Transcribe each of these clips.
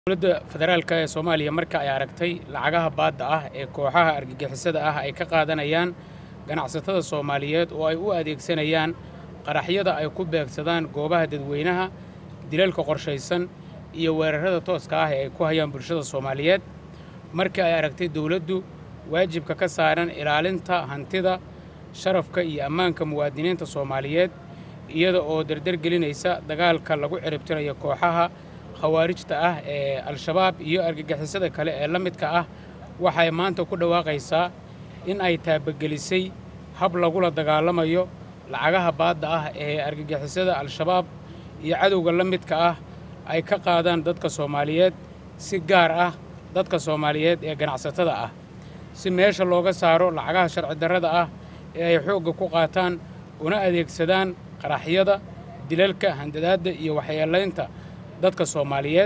dowladda federaalk ee soomaaliya marka ay aragtay lacagaha baadda ah ee kooxaha argagixisada ah ay ka qaadanayaan ganacsatada soomaaliyeed oo ay u adeegsanayaan qaraxyada ay ku beegsadaan goobaha dadweynaha dilalka qorshaysan iyo weerarrada tooska ah ee ay ku hayaan bulshada soomaaliyeed markii ay aragtay dowladdu waajibka ka saaran ilaalinta hantida sharafka iyo ammaanka muwaadiniinta soomaaliyeed iyada oo dardargelinaysa dagaalka lagu ciribtirayo kooxaha khawaarijta ah ee al-shabaab iyo argagixisada kale ee la midka ah waxay maanta ku dhawaaqaysaa in ay taabagelisay hab lagula dagaalamayo lacagaha baadda ah ee argagixisada al-shabaab iyo cadowga la midka ah ay ka qaadaan dadka soomaaliyeed si gaar ah dadka soomaaliyeed ee ganacsatada ah si meesha looga saaro lacagaha sharci darrada ah ee ay xoogga ku qaataan una adeegsadaan qaraxyada dilalka handadaadda iyo waxyeelaynta dadka soomaaliyeed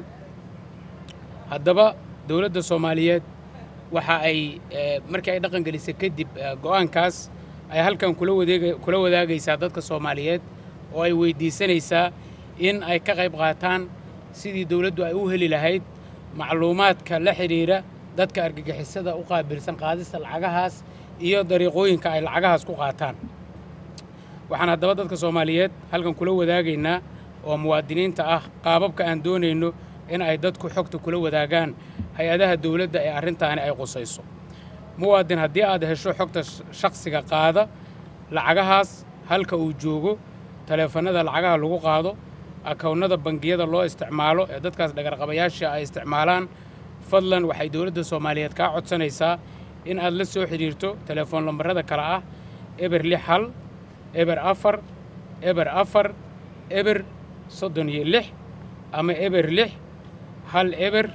haddaba dowladda soomaaliyeed waxa ay markii ay dhaqan gelisay kadib go'aankaas ay halkan kula wadaagaysaa dadka soomaaliyeed oo ay weyddiisanaysaa in ay ka qayb qaataan sidii dowladdu ay u heli lahayd macluumaadka la xidhiidha dadka argagixisada u qaabilsan qaadista lacagahaas iyo dariiqooyinka ay lacagahaas ku qaataan waxaan haddaba dadka soomaaliyeed halkan kula wadaagaynaa oo muwaadiniinta ah qaababka aan doonayno in ay dadku xogta kula wadaagaan hay-adaha dowladda ee arrintaani ay qusayso muwaadin haddii aad hesho xogta shakhsiga qaada lacagahaas halka uu joogo taleefannada lacagaha lagu qaado akownnada bangiyada loo isticmaalo ee dadkaas dhagarqabayaasha ay isticmaalaan fadlan waxay dowladda soomaaliyeed kaa codsanaysaa in aad la soo xidhiirto telefoon lambarrada kale ah eber lix hal eber afar eber afar eber soddon iyo lix ama eber lix hal eber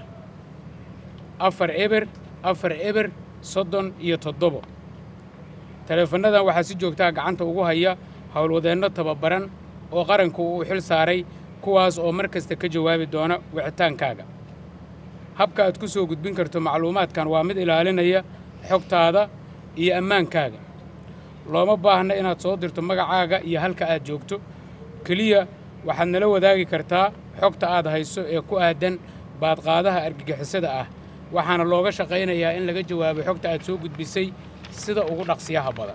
afar eber afar eber soddon iyo toddobo taleefannadan waxaa si joogtaa gacanta ugu haya howlwadeenno tababaran oo qaranku uu xil saaray kuwaas oo mar kasta ka jawaabi doona wicitaankaaga habka aad ku soo gudbin karto macluumaadkan waa mid ilaalinaya xogtaada iyo ammaankaaga looma baahna inaad soo dirto magacaaga iyo halka aad joogto keliya waxaad nala wadaagi kartaa xogta aad hayso ee ku aadan baadqaadaha argagixisada ah waxaana looga shaqaynayaa in laga jawaabo xogta aad soo gudbisay sida ugu dhaqsiyaha badan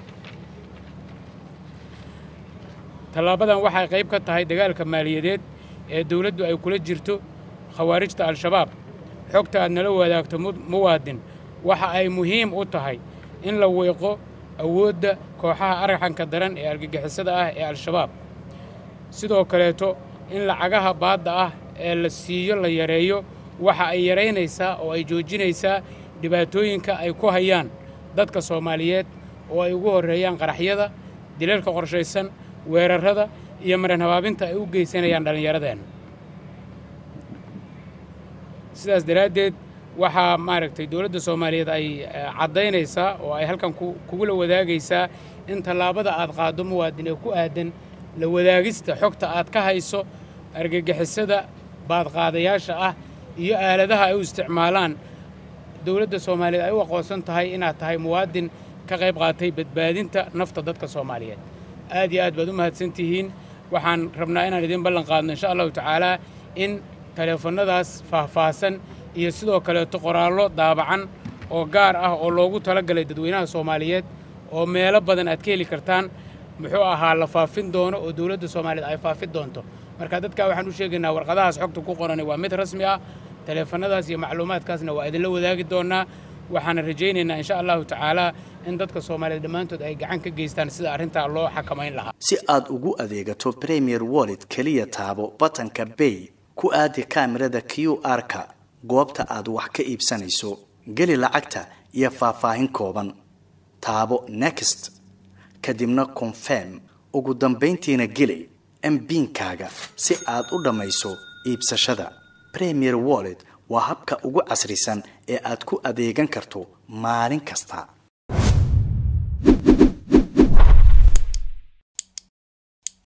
tallaabadan waxay qayb ka tahay dagaalka maaliyadeed ee dawladdu ay kula jirto khawaarijta al-shabaab xogta aad nala wadaagto muwaadin waxa ay muhiim u tahay in la weeqo awoodda kooxaha argaxanka daran ee argagixisada ah ee al-shabaab sidoo kaleeto in lacagaha baadda ah ee la siiyo la yareeyo waxa ay yaraynaysaa oo ay joojinaysaa dhibaatooyinka ay ku hayaan dadka soomaaliyeed oo ay ugu horreeyaan qaraxyada dilalka qorshaysan weerarrada iyo maran habaabinta ay u geysanayaan dhallinyaradeenna sidaas daraaddeed waxaa maaragtay dowladda soomaaliyeed ay caddaynaysaa oo ay halkan kugula wadaagaysaa in tallaabada aad qaaddo muwaadin ee ku aadan la wadaagista xogta aad ka hayso argagixisada baadqaadayaasha ah iyo aaladaha ay u isticmaalaan dowladda soomaaliyeed ay u aqoonsan tahay inaad tahay muwaadin ka qayb qaatay badbaadinta nafta dadka soomaaliyeed aad iyo aad baad u mahadsan tihiin waxaan rabnaa inaan idiin ballan qaadno insha allahu tacaalaa in taleefannadaas faahfaahsan iyo sidoo kaleeto qoraallo daabacan oo gaar ah oo loogu talagalay dadweynaha soomaaliyeed oo meelo badan aad ka heli kartaan muxuu ahaa la faafin doono oo dowladda soomaaliyeed ay faafin doonto marka dadkaa waxaan u sheegaynaa warqadahaas xogta ku qorani waa mid rasmi ah taleefannadaas iyo macluumaadkaasna waa idinla wadaagi doonnaa waxaana rajaynaynaa insha allahu tacaalaa in dadka soomaaliyeed dhammaantood ay gacan ka geystaan sida arrintaa loo xakamayn lahaa si aad ugu adeegato premier wallet keliya taabo batanka bay ku aadi kaamirada q r-ka goobta aad wax ka iibsanayso geli lacagta iyo faahfaahin kooban taabo next kadibna confirm ugu dambayntiina geli mbiinkaaga si aad u dhammayso iibsashada premier wallet waa habka ugu casrisan ee aad ku adeegan karto maalin kasta